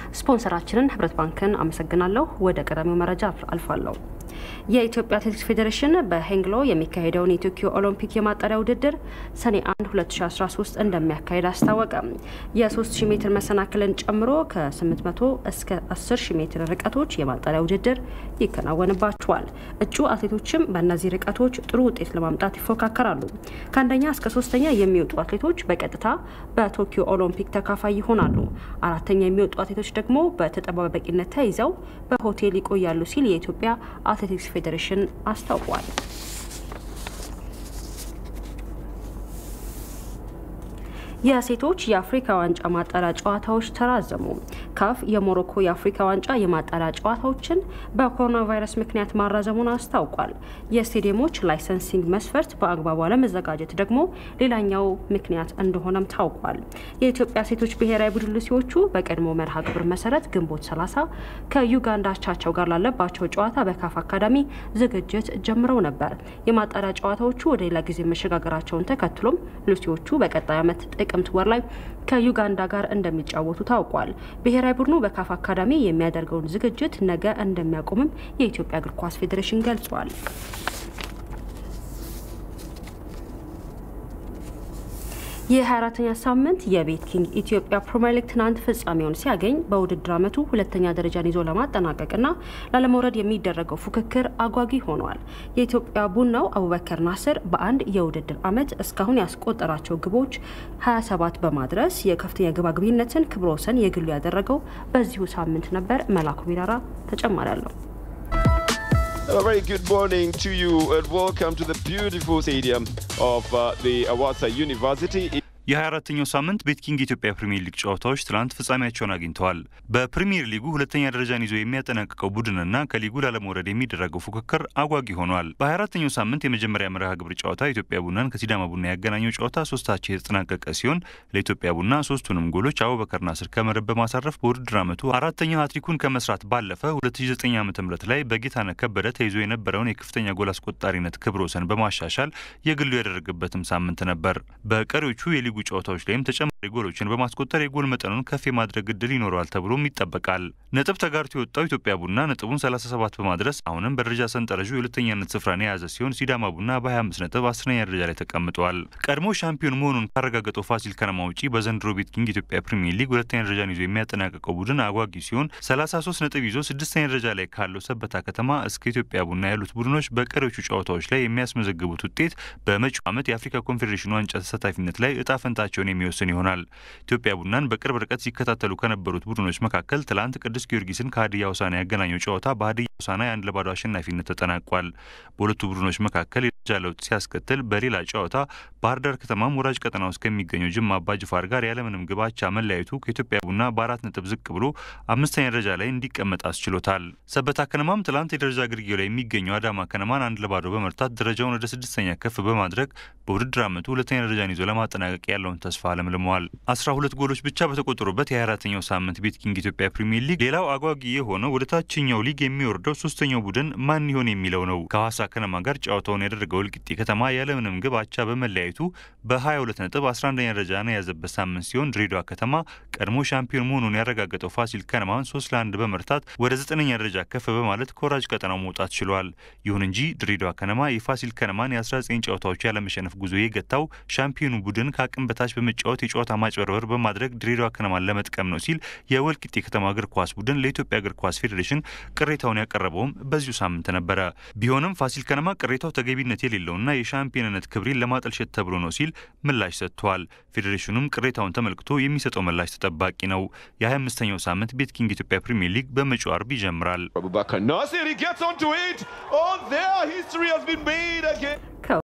ስፖንሰራችንን ህብረት ባንክን አመሰግናለሁ። ወደ ቀዳሚው መረጃ አልፋለሁ። የኢትዮጵያ አትሌቲክስ ፌዴሬሽን በሄንግሎ የሚካሄደውን የቶኪዮ ኦሎምፒክ የማጣሪያ ውድድር ሰኔ 1 2013 እንደሚያካሄድ አስታወቀ። የ3000 ሜትር መሰናክልን ጨምሮ ከ800 እስከ 10000 ሜትር ርቀቶች የማጣሪያ ውድድር ይከናወንባቸዋል። እጩ አትሌቶችም በእነዚህ ርቀቶች ጥሩ ውጤት ለማምጣት ይፎካከራሉ። ከአንደኛ እስከ ሶስተኛ የሚወጡ አትሌቶች በቀጥታ በቶኪዮ ኦሎምፒክ ተካፋይ ይሆናሉ። አራተኛ የሚወጡ አትሌቶች ደግሞ በተጠባባቂነት ተይዘው በሆቴል ይቆያሉ ሲል የኢትዮጵያ አትሌቲክስ ፌዴሬሽን አስታውቋል። የሴቶች የአፍሪካ ዋንጫ ማጣሪያ ጨዋታዎች ተራዘሙ። ካፍ የሞሮኮ የአፍሪካ ዋንጫ የማጣሪያ ጨዋታዎችን በኮሮና ቫይረስ ምክንያት ማራዘሙን አስታውቋል። የስቴዲየሞች ላይሰንሲንግ መስፈርት በአግባቡ አለመዘጋጀት ደግሞ ሌላኛው ምክንያት እንደሆነም ታውቋል። የኢትዮጵያ ሴቶች ብሔራዊ ቡድን ሉሲዎቹ በቀድሞ መርሃ ግብር መሰረት ግንቦት 30 ከዩጋንዳ አቻቸው ጋር ላለባቸው ጨዋታ በካፍ አካዳሚ ዝግጅት ጀምረው ነበር። የማጣሪያ ጨዋታዎቹ ወደ ሌላ ጊዜ መሸጋገራቸውን ተከትሎም ሉሲዎቹ በቀጣይ ዓመት ጥቅምት ወር ላይ ከዩጋንዳ ጋር እንደሚጫወቱ ታውቋል። ብሔራዊ ቡድኑ በካፍ አካዳሚ የሚያደርገውን ዝግጅት ነገ እንደሚያቆምም የኢትዮጵያ እግር ኳስ ፌዴሬሽን ገልጿል። የ24ተኛ ሳምንት የቤት ኪንግ ኢትዮጵያ ፕሪምየር ሊግ ትናንት ፍጻሜውን ሲያገኝ በውድድር ዓመቱ ሁለተኛ ደረጃን ይዞ ለማጠናቀቅና ላለመውረድ የሚደረገው ፉክክር አጓጊ ሆኗል። የኢትዮጵያ ቡናው አቡበከር ናስር በአንድ የውድድር ዓመት እስካሁን ያስቆጠራቸው ግቦች 27 በማድረስ የከፍተኛ ግብ አግቢነትን ክብረ ወሰን የግሉ ያደረገው በዚሁ ሳምንት ነበር። መላኩ ቢራራ ተጨማሪ አለው። A very good morning to you and welcome to the beautiful stadium of uh, the Awasa University. የ24ተኛው ሳምንት ቤት ኪንግ የኢትዮጵያ ፕሪምየር ሊግ ጨዋታዎች ትናንት ፍጻሜያቸውን አግኝተዋል። በፕሪምየር ሊጉ ሁለተኛ ደረጃን ይዞ የሚያጠናቅቀው ቡድንና ከሊጉ ላለመውረድ የሚደረገው ፉክክር አጓጊ ሆኗል። በ24ተኛው ሳምንት የመጀመሪያ መርሃ ግብር ጨዋታ ኢትዮጵያ ቡናን ከሲዳማ ቡና ያገናኘው ጨዋታ ሶስታቸው የተጠናቀቀ ሲሆን ለኢትዮጵያ ቡና ሶስቱንም ጎሎች አቡበከር ናስር ከመረብ በማሳረፍ በውድድር ዓመቱ አራተኛው ሃትሪኩን ከመስራት ባለፈ 2009 ዓ ም ላይ በጌታነህ ከበደ ተይዞ የነበረውን የከፍተኛ ጎል አስቆጣሪነት ክብረ ወሰን በማሻሻል የግሉ ያደረገበትም ሳምንት ነበር። በቀሪዎቹ የሊጉ ጨዋታዎች ላይም ተጨማሪ ጎሎችን በማስቆጠር የጎል መጠኑን ከፍ የማድረግ እድል ይኖረዋል ተብሎም ይጠበቃል። ነጥብ ተጋርቶ የወጣው ኢትዮጵያ ቡና ነጥቡን 37 በማድረስ አሁንም በደረጃ ሰንጠረዡ የሁለተኛነት ስፍራን የያዘ ሲሆን ሲዳማ ቡና በ25 ነጥብ አስረኛ ደረጃ ላይ ተቀምጠዋል። ቀድሞ ሻምፒዮን መሆኑን ካረጋገጠው ፋሲል ከነማ ውጪ በዘንድሮ ቤት ኪንግ ኢትዮጵያ ፕሪሚየር ሊግ ሁለተኛ ደረጃን ይዞ የሚያጠናቀቀው ቡድን አጓጊ ሲሆን 33 ነጥብ ይዞ ስድስተኛ ደረጃ ላይ ካለው ሰበታ ከተማ እስከ ኢትዮጵያ ቡና ያሉት ቡድኖች በቀሪዎቹ ጨዋታዎች ላይ የሚያስመዘግቡት ውጤት በመጪው ዓመት የአፍሪካ ኮንፌዴሬሽን ዋንጫ ተሳታፊነት ላይ እጣ ፈንታቸውን የሚወስን ይሆናል። ኢትዮጵያ ቡናን በቅርብ ርቀት ሲከታተሉ ከነበሩት ቡድኖች መካከል ትላንት ቅዱስ ጊዮርጊስን ከሀዲያ ሆሳዕና ያገናኘው ጨዋታ በሀዲያ ሆሳዕና የአንድ ለባዶ አሸናፊነት ተጠናቋል። በሁለቱ ቡድኖች መካከል የደረጃ ለውጥ ሲያስከትል፣ በሌላ ጨዋታ ባህር ዳር ከተማም ወራጅ ቀጠና ውስጥ ከሚገኘው ጅማ አባጅፋር ጋር ያለምንም ግብ አቻ መለያየቱ ከኢትዮጵያ ቡና በአራት ነጥብ ዝቅ ብሎ አምስተኛ ደረጃ ላይ እንዲቀመጥ አስችሎታል። ሰበታ ከነማም ትላንት የደረጃ ግርጌው ላይ የሚገኘው አዳማ ከነማን አንድ ለባዶ በመርታት ደረጃውን ወደ ስድስተኛ ከፍ በማድረግ በውድድር ዓመቱ ሁለተኛ ደረጃን ይዞ ለማጠናቀቅ ያለውን ተስፋ አለምልመዋል። አስራ ሁለት ጎሎች ብቻ በተቆጠሩበት የ24ተኛው ሳምንት ቤት ኪንግ ኢትዮጵያ ፕሪሚየር ሊግ ሌላው አጓጊ የሆነው ወደ ታችኛው ሊግ የሚወርደው ሶስተኛው ቡድን ማን ይሆን የሚለው ነው። ከሐዋሳ ከነማ ጋር ጨዋታውን ያደረገው ወልቂጤ ከተማ ያለምንም ግብ አቻ በመለያየቱ በ22 ነጥብ 11ኛ ደረጃን የያዘበት ሳምንት ሲሆን ድሬዳዋ ከተማ ቀድሞ ሻምፒዮን መሆኑን ያረጋገጠው ፋሲል ከነማን 3 ለ1 በመርታት ወደ ዘጠነኛ ደረጃ ከፍ በማለት ከወራጅ ቀጠናው መውጣት ችሏል። ይሁን እንጂ ድሬዳዋ ከነማ የፋሲል ከነማን የ19 ጨዋታዎች ያለመሸነፍ ጉዞ የገታው ሻምፒዮኑ ቡድን ከአቅም በታች በመጫወት የጨዋታ ማጭበርበር በማድረግ ድሬዳዋ ከነማን ለመጥቀም ነው ሲል የወልቂጤ ከተማ እግር ኳስ ቡድን ለኢትዮጵያ እግር ኳስ ፌዴሬሽን ቅሬታውን ያቀረበውም በዚሁ ሳምንት ነበረ። ቢሆንም ፋሲል ከነማ ቅሬታው ተገቢነት የሌለውና የሻምፒዮንነት ክብሬን ለማጠልሸት ተብሎ ነው ሲል ምላሽ ሰጥቷል። ፌዴሬሽኑም ቅሬታውን ተመልክቶ የሚሰጠው ምላሽ ተጠባቂ ነው። የ25ኛው ሳምንት ቤት ኪንግ ኢትዮጵያ ፕሪሚየር ሊግ በመጪው አርብ ይጀምራል። Abubakar Nasir, he gets onto it. Oh, there, history has been made again.